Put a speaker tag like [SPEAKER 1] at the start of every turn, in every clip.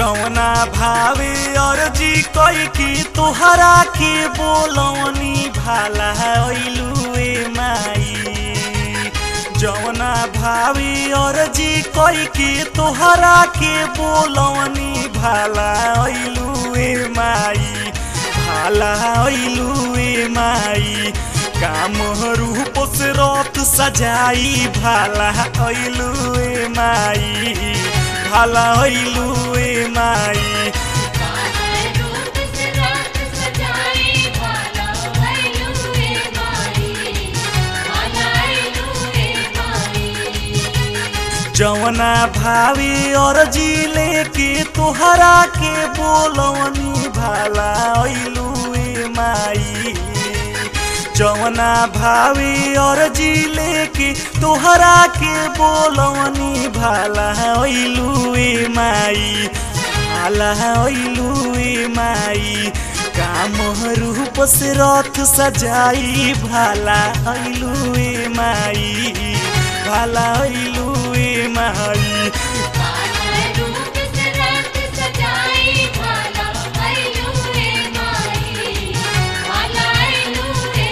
[SPEAKER 1] जौना भावे अर्जी कई की तोहरा के बोलवनी भाला ऐलुए माई जौना भावे अर्जी कई की तोहरा के बोलवनी भाला ऐलुए माई भाला ऐलुए माई काम रूप से रथ सजाई भाला ऐलुए माई भाला ऐलुए माई
[SPEAKER 2] रूप से रात सजाई भाला ऐलुए माई भाला ऐलुए माई
[SPEAKER 1] जवना भावी अर्जी लेके तोहरा के बोलवनी भाला ऐलुए माई जवना भावी अर्जी लेके तोहरा के बोलवनी भाला ऐलुए माई भाला ऐलुए माई काम रूप से रथ सजाई भाला ऐलुए माई भाला ऐलुए माई
[SPEAKER 2] भाला रूप से रात सजाई भाला ऐलुए माई भाला ऐलुए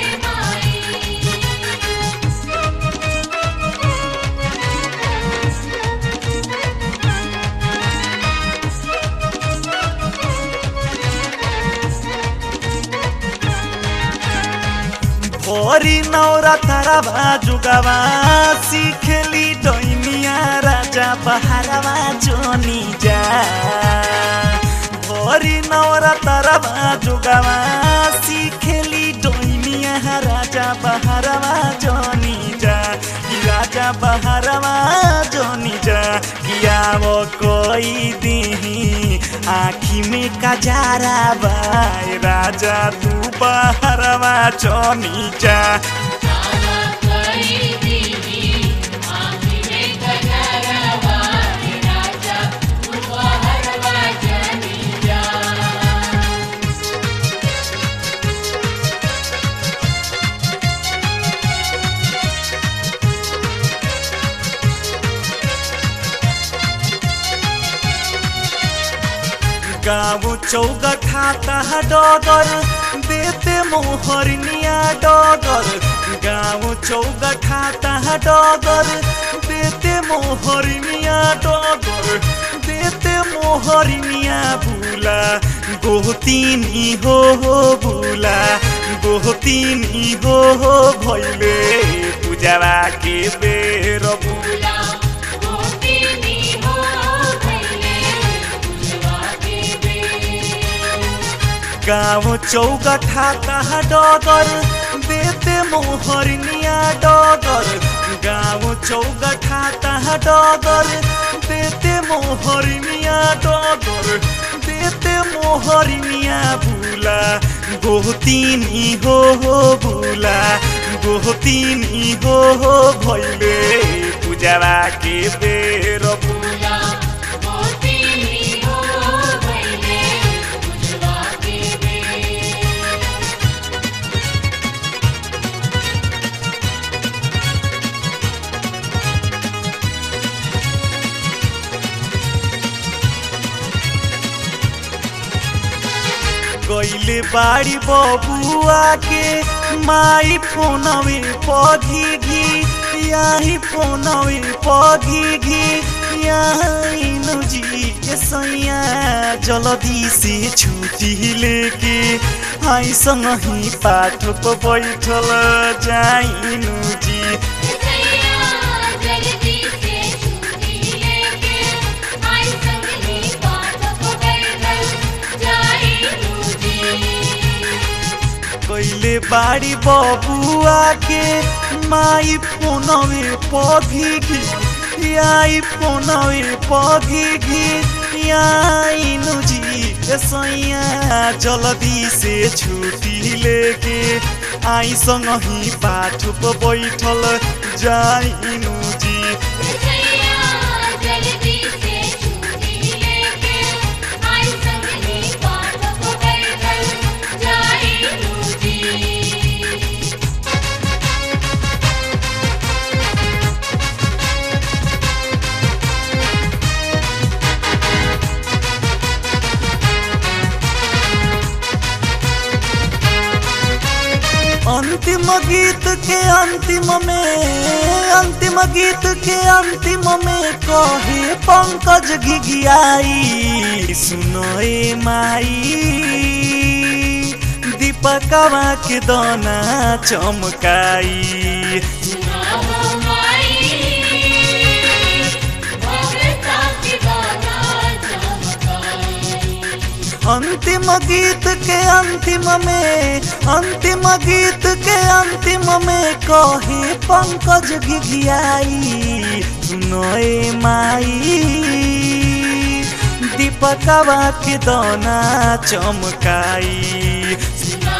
[SPEAKER 1] भरी नौरा ताराबा जुगावा सिखेली डैनिया राजा बहारावा जोनी जा भरी नौरा ताराबा जुगावा सिखेली डैनिया राजा बहारावा जोनी जा कि राजा बहारावा जोनी जा किया वो कोई दी आखी में कजारा बाय राजा तू बहरवा जोनी जा
[SPEAKER 2] भाला कई दीदी आँखी में कजरवा राजा उपहरवा जनी जा
[SPEAKER 1] गाँव चौगा खाता डगर देते मोहरनिया डगर गाँव चौगा खाता डगर देते मोहरनिया डगर देते मोहरनिया भूला गोहतीनी हो हो भूला गोहतीनी हो हो भैले पूजावा के बेर भूला
[SPEAKER 2] भूला गोपिनी हो भैले पूजवा के बेर
[SPEAKER 1] गाँव चौगठा कहा डगर देते मोहरनिया डगर गाँव चौगठा कहा डगर देते मोहरनिया डगर देते मोहरनिया भूला गोहतीनी हो हो भूला गोहतीनी हो हो भैले पूजावा के बेर भूला
[SPEAKER 2] भूला गोपिनी हो भैले पूजवा के बेर
[SPEAKER 1] गईले बाड़ी बबुआ के माई फोनवे पघी घी यही फोनवे पघी घी यही जी के सैया जल्दी से छुट्टी लेके आई संग ही पाठ पर बैठल जाइनु जी
[SPEAKER 2] सैया जल्दी से छुट्टी लेके आई संग ही पाठ को बैठल जाई नूजी
[SPEAKER 1] कैले बाड़ी बबुआ के माई फोनवे पघी घी आई फोनवे पघी घी आई नुजी सैया जल्दी से छुट्टी लेके आई संग ही पाठ पर बैठल जाइनु जी
[SPEAKER 2] सैया जल्दी से छुट्टी लेके आई संग ही पाठ को बैठल जाई नूजी
[SPEAKER 1] ग अंतिम गीत के अंतिम में अंतिम गीत के अंतिम में कहे पंकज घिघियाई सुनो ए माई दीपकवा के दाना चमकाई
[SPEAKER 2] सुनाओ माई भगता की गाना चमकाई
[SPEAKER 1] अंतिम गीत के अंतिम में अंतिम गीत के अंतिम में कहे पंकज घिघियाई सुनो ए माई दीपकवा के दाना चमकाई
[SPEAKER 2] सुनाओ